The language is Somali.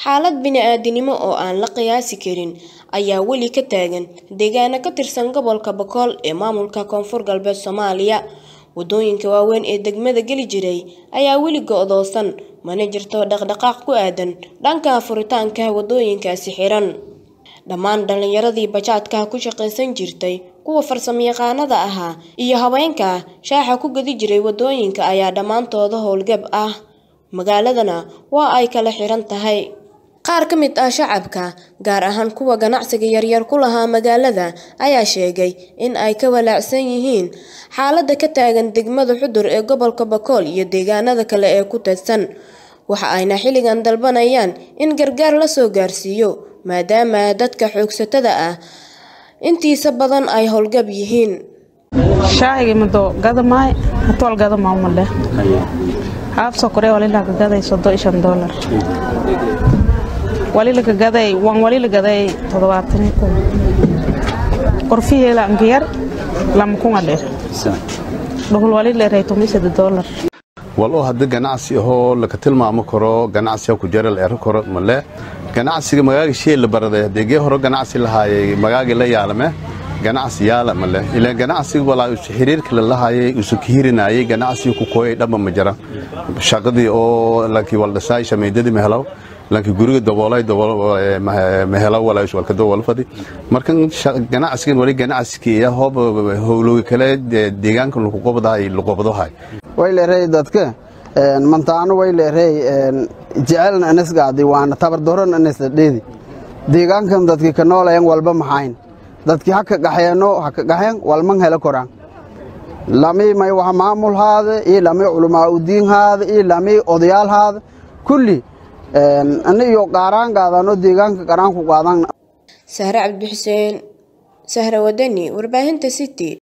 Xaalad bini'aadantinimo oo aan la qiyaasi karin ayaa weli ka taagan deegaano ka tirsan gobolka Boqol ee maamulka Koonfur Galbeed Soomaaliya. Waddooyinka waaweyn ee degmada geli jiray ayaa weli go'doosan, mana jirto dhaqdhaqaaq ku aadan dhanka furitaanka waddooyinkaasi xiran. Dhammaan dhalinyaradii bajaajka ku shaqaysan jirtay, kuwa farsamayaqaannada ahaa, iyo haweenka shaaha ku gadi jiray waddooyinka ayaa dhammaantood howlgab ah, magaaladana waa ay kala xiran tahay. Qaar ka mid ah shacabka, gaar ahaan kuwa ganacsiga yaryar ku lahaa magaalada, ayaa sheegay in ay ka walaacsan yihiin xaaladda ka taagan degmada Xudur ee gobolka Boqol iyo deegaanada kale ee ku teedsan. Waxa ayna xilligan dalbanayaan in gargaar la soo gaarsiiyo, maadaama dadka xoogsatada ah intiisa badan ay howlgab yihiin. shaahigi mado gadamaay hatwal gadamaa umale haaf sokore walila ka gaday sodo iyo shan doolar walila ka gaday wan walila gaday toddobaatan iyo kun qorfiheela ankiyar lama kunga dheer dhuhul walila raytomi sade doolar wal oo hadda ganacsi ahoo laka tilmaamo karo ganacsiga ku jara la ero karo male ganacsiga magaaga shee la baraday hadeegee hore ganacsi lahaayay magaagi la yaalame ganacsi yaala male ilaan ganacsiga walaa isu xiriirka la lahaayay isu kihirinayay ganacsiga ku kooyay dhamba ma jira shaqadii oo lankii waldhasaay shameydadii mehelaw lankii guriga daboolay mehelaw walaa isu walkado walfadi markan ganacsigan wali ganacsiga hoob howlowi kale deegaanka lagu qobdahay luqobdohay wayleerey dadka mantaano wayleerey jecelna anisgaadi waana tabardoron anisdadheedi deegaankan dadki ka noolayan walba maxayn dadki haka gaxeeno haka gaxeen walman helo koraan lami may wax maamulhaada iyo lami culamaa udiinhaada iyo lami odayaalhaada kulli ani iyo qaaraan gaadano deegaanka qaraan ku qaadan Sahre Cabdi Xuseen, Sahre Wadani, warbaahinta City.